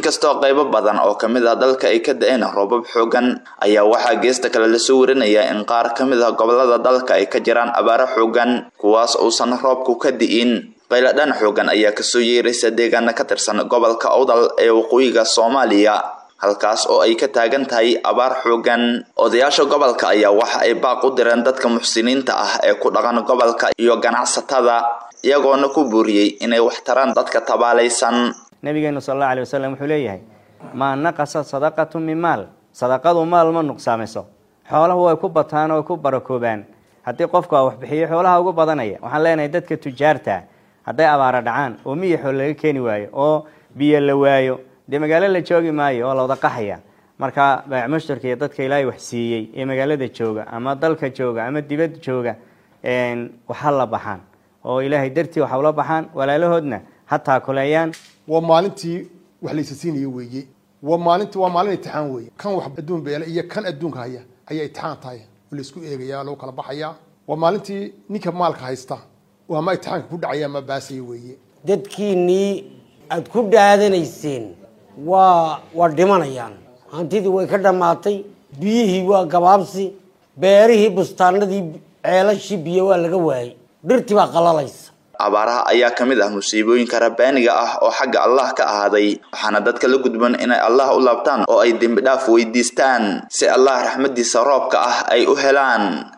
inkastoo qaybo badan oo kamid ah dalka ay ka da-een roobab xoogan ayaa waxaa geesta kale lasoo warinayaa in qaar ka mid ah gobolada dalka ay ka jiraan abaaro xoogan kuwaas uusan roobku ka di'in qayladhan xoogan ayaa kasoo yeeraysa deegaana ka tirsan gobolka awdal ee waqooyiga soomaaliya halkaas oo ay ka taagan tahay abaar xoogan odayaasha gobolka ayaa waxa ay baaq u direen dadka muxsiniinta ah ee ku dhaqan gobolka iyo ganacsatada iyagoona ku buuriyey inay wax taraan dadka tabaalaysan nabigeenu sal allau alay wasalam wuxuu leeyahay maa naqasa sadaqatu min maal sadaqadu maal ma nuqsaamiso xoolahu way ku bataan oo way ku barakoobaan haddii qofku a waxbixiyo xoolaha ugu badanaya waxaan leenahay dadka tujaarta hadday abaaro dhacaan oo miya xool laga keeni waayo oo biyo la waayo dee magaalo la joogi maayo oo la wada qaxaya marka baac mushtarka iyo dadka ilaahay wax siiyey ee magaalada jooga ama dalka jooga ama dibad jooga waxa la baxaan oo ilaahay dartii waxa ula baxaan walaalahoodna ha taakuleeyaan waa maalintii wax laysa siinaya weeye waa maalinti waa maalin itixaan weeye kan wax adduun beela iyo kan adduunka haya ayaa itixaan tahay oo laysku eegaya lagu kala baxaya waa maalintii ninka maalka haysta oo ama itixaanka ku dhacaya ama baasaya weeye dadkiinnii aada ku dhaadanayseen waa waa dhimanayaan hantidii way ka dhammaatay biyihii waa gabaabsi beerihii bustaanadii ceelashii biyo waa laga waayey dhirtii baa qalalaysa abaaraha ayaa ka mid ah musiibooyinka rabbaaniga ah oo xagga allah ka ahaaday waxaana dadka la gudban inay allah u laabtaan oo ay dembi dhaaf weydiistaan si allah raxmadiisa roobka ah ay u helaan